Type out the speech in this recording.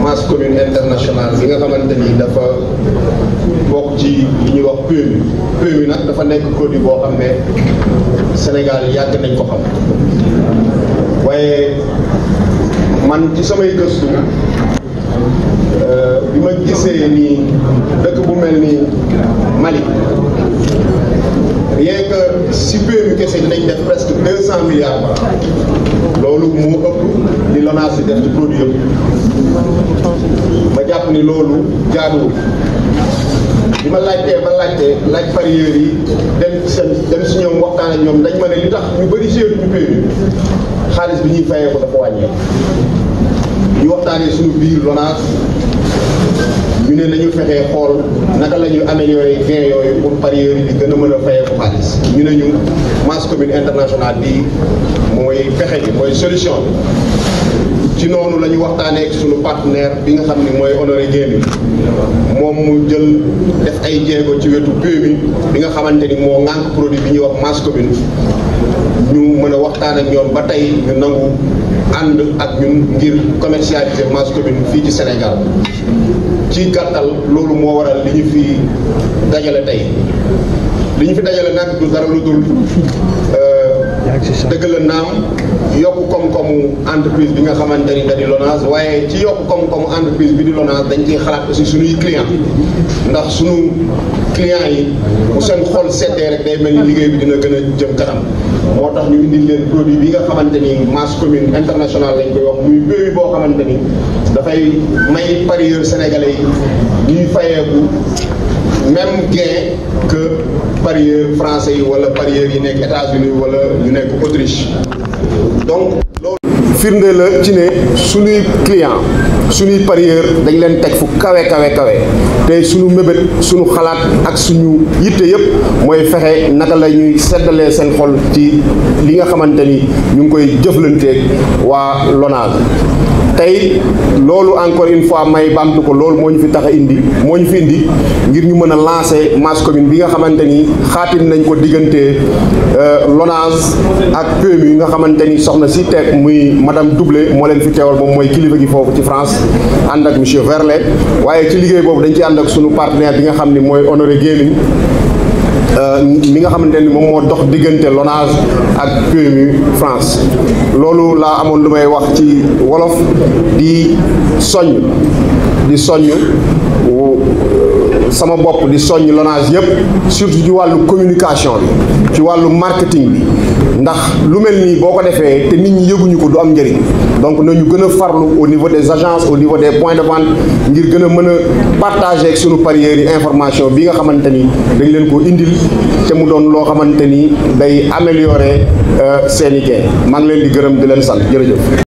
masse commune internationale bi nga xamante ni dafa bokk ci li ñuy wax PMU PMU nag dafa nekk produit boo xam ne Sénégal yàgg nañ ko xam waaye man ci samay gëstu bi ma gisee ni dëkk bu mel ni Mali rien que si PMU kese dinañ def presque deux cent milliards par an loolu moo ëpp li LONASE di def ci produit yëpp ma jàpp ni loolu jaaduwul bi ma laajtee ma laajtee laaj parieurs yi dem seen dem si ñoom waxtaan ak ñoom dañ ma ne li tax ñu bëri séetu ñu PMU xaalis bi ñuy fayee ko dafa wàññeeku ñu waxtaanee suñu biir LONASE ñu ne nañu fexee xool naka la ñuy améliorer gain yooyu pour parieurs yi di gën a mën a fayee ko xaalis ñu ne ñu masse commune internationale bi mooy pexe bi mooy solution bi ci noonu la ñu waxtaanee ak suñu partenaire bi nga xam ni mooy Honoré Guémé moom mu jël def ay jéego ci wetu PMU bi nga xamante ni moo ŋànk produit bi ñuy wax masse commune ñu mën a waxtaan ak ñoom ba tey ñu nangu ànd ak ñun ngir commercialiser masse commune fii ci Sénégal ci gàttal loolu moo waral li ñu fi dajale tey li ñu fi dajale nag du dara lu dul dëgg la naam yokk koom-koomu entreprise bi nga xamante ni da di LONASE waaye ci yokk koom-koomu entreprise bi di LONASE dañ ciy xalaat aussi suñuy client ndax suñu client yi bu seen xol seddee rek day mel ni liggéey bi dina gën a jëm kanam moo tax ñu indil leen produit bi nga xamante ni masse commune internationale lañ koy wax muy PMU boo xamante ni dafay may parieurs sénégalais yi ñuy fayeeku même gain que parieurs français yi wala parieurs yi nekk États-Unis wala ñu nekk Autriche donc loolu firnde la ci ne suñuy client suñuy parieur dañ leen teg fu kawe kawe kawe te suñu mébét suñu xalaat ak suñu yitte yëpp mooy fexe naka la ñuy seddalee seen xol ci li nga xamante ni ñu ngi koy jëflanteeg waa LONASE tey loolu encore une fois may baamtu ko loolu moo ñu fi tax a indi moo ñu fi indi ngir ñu mën a lancer masse commune bi nga xamante ni xaatim nañ ko diggante LONASE ak PMU yi nga xamante ni soxna si teg muy madame Doublé moo leen fi teewal moom mooy kilifa gi foofu ci France ànd ak monsieur Verlet waaye ci liggéey boobu dañ ci ànd ak sunu partenaire bi nga xam ni mooy Honoré Guémé mi nga xamante ni moom moo dox diggante LONASE ak PMU France loolu laa amoon lu may wax ci wolof di soññ di soññ sama bopp di soññ LONASE yëpp surtout ci wàllu communication bi ci wàllu marketing bi ndax lu mel nii boo ko defee te nit ñi yëguñu ko du am njëriñ donc nañu gën a farlu au niveau des agences au niveau des points de vente ngir gën a mën a partager ak sunu parieurs yi information bi nga xamante ni dañ leen ko indil te mu doon loo xamante ni day améliorer seen i gain maa ngi leen di gërëm di leen sant jërëjëf.